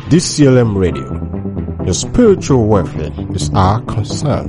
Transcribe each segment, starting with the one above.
DCLM Radio. Your spiritual welfare is our concern.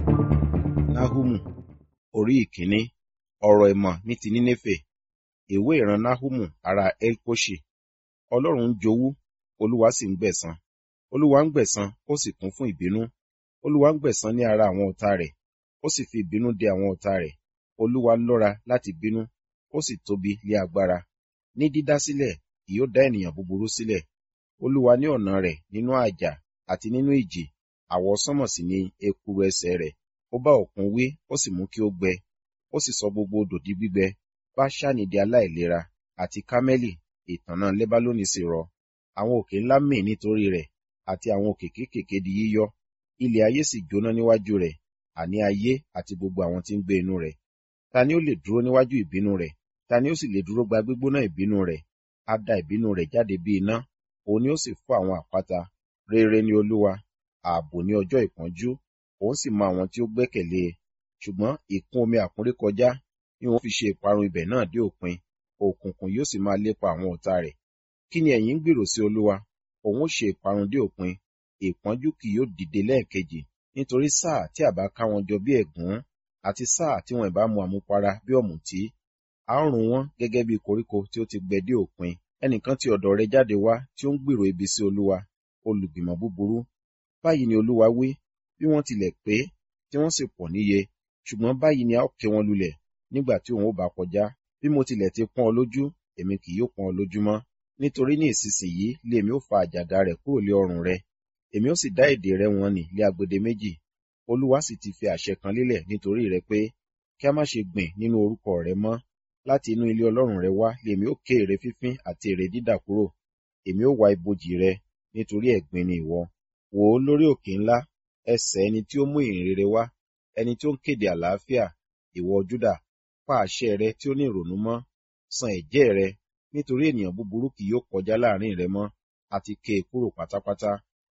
Náhúmù orí ìkíní ọ̀rọ̀ ìmọ̀ ní ti Nínéfè ìwé ìran Náhúmù ará Elkoṣi Ọlọ́run ń jowú Olúwa sì ń gbẹ̀san Olúwa ń gbẹ̀san ó sì kún fún ìbínú Olúwa ń gbẹ̀san ní ara àwọn ọ̀tá rẹ̀ ó sì fi ìbínú dè àwọn ọ̀tá rẹ̀ Olúwa lọ́ra láti bínú ó sì tóbi lé agbára ní dídá sílẹ̀ kì yóò dá ènìyàn búburú sílẹ̀ Olúwa ní ọ̀nà rẹ̀ nínú àjà àti nínú ìjì àwọsánmọ̀ sì ni ekuru ẹsẹ̀ rẹ̀ ó bá òkun wí ó sì mú kí ó gbẹ ó sì sọ gbogbo odò di gbígbẹ Báṣánì di aláìlera àti Kámẹ́lì ìtànná Lébálónì sì rọ àwọn òkè ńlá mì nítorí rẹ̀ àti àwọn òkè kéékèèké di yíyọ́ ilẹ̀ ayé sì jóná níwájú rẹ̀ àní ayé àti gbogbo àwọn tí ń gbé inú rẹ̀ ta ni ó lè dúró níwájú ìbínú rẹ̀ ta ni ó sì lè dúró gba gbígbóná ìbínú rẹ̀ á da ìbínú rẹ̀ jáde bí iná òun ni ó sì fọ́ àwọn àpáta rere ni Olúwa ààbò ní ọjọ́ ìpọ́njú òun sì mọ àwọn tí ó gbẹ́kẹ̀lé e ṣùgbọ́n ìkún omi àkúnrékọjá ni òun fi ṣe ìparun ibẹ̀ náà dé òpin òkùnkùn yóò sì máa lépa àwọn ọ̀tá rẹ̀ kí ni ẹ̀yin ń gbèrò sí Olúwa òun ó ṣe ìparun dé òpin ìpọ́njú kì yóò dìde lẹ́ẹ̀kejì nítorí sáà tí àbá ká wọn jọ bí ẹ̀gún àti sáà tí wọn ìbá mu àmupara bí ọ̀mùtí a ó run wọn gẹ́gẹ́ bí koríko tí ó ti gbẹ dé òpin ẹnìkan ti ọ̀dọ̀ rẹ̀ jáde wá tí ó ń gbèrò ibi sí Olúwa olùgbìmọ̀ búburú báyìí ni Olúwa wí bí wọ́n tilẹ̀ pé tí wọ́n sì pọ̀ níye ṣùgbọ́n báyìí ni a ó ké wọn lulẹ̀ nígbà tí òun ó bá kọjá bí mo tilẹ̀ ti pọ́n ọ lójú èmi kì yóò pọ́n ọ lójú mọ́ nítorí ní ìsinsìnyí lé èmi ó fa àjàgà rẹ̀ kúrò lé ọrùn rẹ̀ èmi ó sì dá èdè rẹ̀ wọn nì lé agbede méjì Olúwa sì ti fi àṣẹ kan lélẹ̀ nítorí rẹ̀ pé kí a má ṣe gbìn nínú orúkọ rẹ̀ mọ́ láti inú ilé Ọlọ́run rẹ̀ wá lé èmi ó ké ère fífín àti ère dídà kúrò èmi ó wá ibojì rẹ̀ nítorí ẹ̀gbin ni ìwọ wò ó lórí òkè ńlá ẹsẹ̀ ẹni tí ó mú ìhìn rere wá ẹni tí ó ń kéde àlàáfíà ìwọ Júdà pa àṣẹ rẹ tí ó ní ìrònú mọ́ san ẹ̀jẹ́ rẹ nítorí ènìyàn búburú kì yóò kọjá láàrin rẹ mọ́ àti ké e kúrò pátápátá.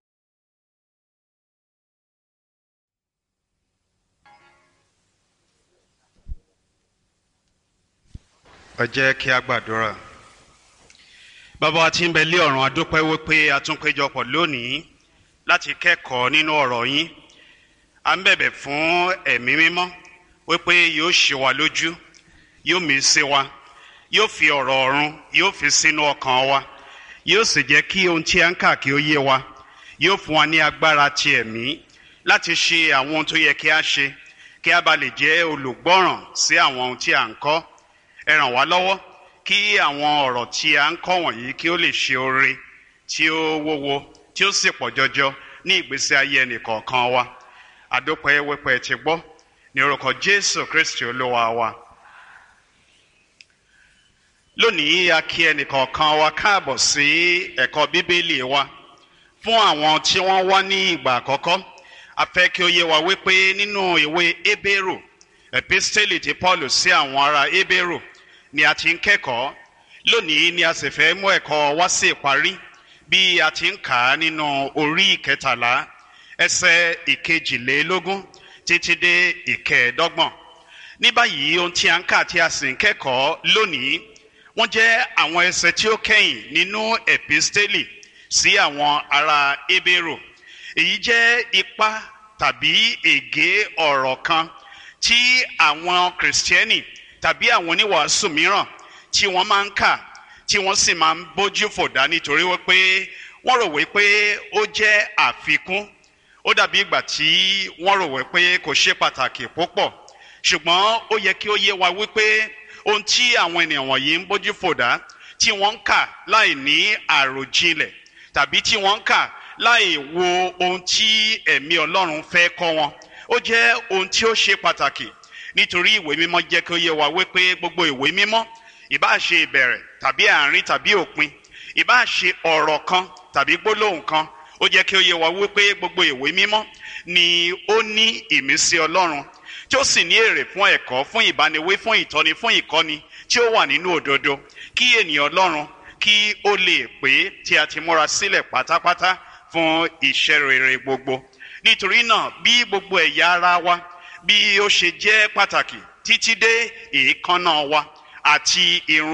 ẹ jẹ́ kí a gbàdúrà bàbá wa tí ń bẹ lé ọ̀run adúpẹ́ wípé a tún péjọpọ̀ lónìí láti kẹ́kọ̀ọ́ nínú ọ̀rọ̀ yín à ń bẹ̀bẹ̀ fún ẹ̀mí mímọ́ wípé yóò ṣe wa lójú yóò mí sí wa yóò fi ọ̀rọ̀ ọ̀run yóò fi sínú ọkàn wa yóò sì jẹ́ kí ohun tí a ń kà kí ó yé wa yóò fún wa ní agbára ti ẹ̀mí láti ṣe àwọn ohun tó yẹ kí a ṣe kí a bá lè jẹ́ olùgbọ́ràn sí àwọn ohun tí a ń kọ́ ẹ ràn wá lọ́wọ́ kí àwọn ọ̀rọ̀ tí a ń kọ́ wọ̀nyí kí ó lè ṣe oore tí ó wúwo tí ó sì pọ̀ jọjọ ní ìgbésí ayé ẹnìkọ̀ọ̀kan wa àdópẹ́ wípé ti gbọ́ ní orúkọ Jésù Kristi Olúwa wa. lónìí a kí ẹnìkọ̀ọ̀kan wa káàbọ̀ sí ẹ̀kọ́ bíbélì wa fún àwọn tí wọ́n wá ní ìgbà àkọ́kọ́ a fẹ́ kí ó yé wa wípé nínú ìwé Hébérù episteli ti Paul sí àwọn ará Hébérù ni a ti ń kẹ́kọ̀ọ́ lónìí ni a sì fẹ́ mú ẹ̀kọ́ wá sí ìparí bí a ti ń kà á nínú orí ìkẹtàlá ẹsẹ̀ ìkejìlélógún títí dé ìkẹẹ̀ẹ́dọ́gbọ̀n ní báyìí ohun tí a ń kà tí a sì ń kẹ́kọ̀ọ́ lónìí wọ́n jẹ́ àwọn ẹsẹ̀ tí ó kẹ́yìn nínú episteli sí àwọn ará Hébérù èyí jẹ́ ipa tàbí ègé ọ̀rọ̀ kan tí àwọn kìrìsìtẹ́nì tàbí àwọn oníwàásù mìíràn tí wọ́n máa ń kà tí wọ́n sì máa ń bójú fòdá nítorí wípé wọ́n rò wípé ó jẹ́ àfikún ó dàbí ìgbà tí wọ́n rò wípé kò ṣe pàtàkì púpọ̀ ṣùgbọ́n ó yẹ kí ó yé wa wípé ohun tí àwọn ènìyàn wọ̀nyí ń bójú fòdá tí wọ́n ń kà láì ní àròjinlẹ̀ tàbí tí wọ́n ń kà láì wo ohun tí ẹ̀mí Ọlọ́run fẹ́ kọ́ wọn ó jẹ́ ohun tí ó ṣe pàtàkì nítorí ìwé mímọ́ jẹ́ kí ó yé wa wípé gbogbo ìwé mímọ́ ìbáà ṣe ìbẹ̀rẹ̀ tàbí àárín tàbí òpin ìbáà ṣe ọ̀rọ̀ kan tàbí gbólóhùn kan ó jẹ́ kí ó yé wa wípé gbogbo ìwé mímọ́ ni ó ní ìmísí Ọlọ́run tí ó sì ní èrè fún ẹ̀kọ́ fún ìbániwí fún ìtọ́ni fún ìkọ́ni tí ó wà nínú òdodo kí ènìyàn Ọlọ́run kí ó lè pé tí a ti múra sílẹ̀ pátápátá fún iṣẹ́ rere gbogbo nítorí náà bí gbogbo ẹ̀yà ara wa bí ó ṣe jẹ́ pàtàkì títí dé èékánná wa àti irun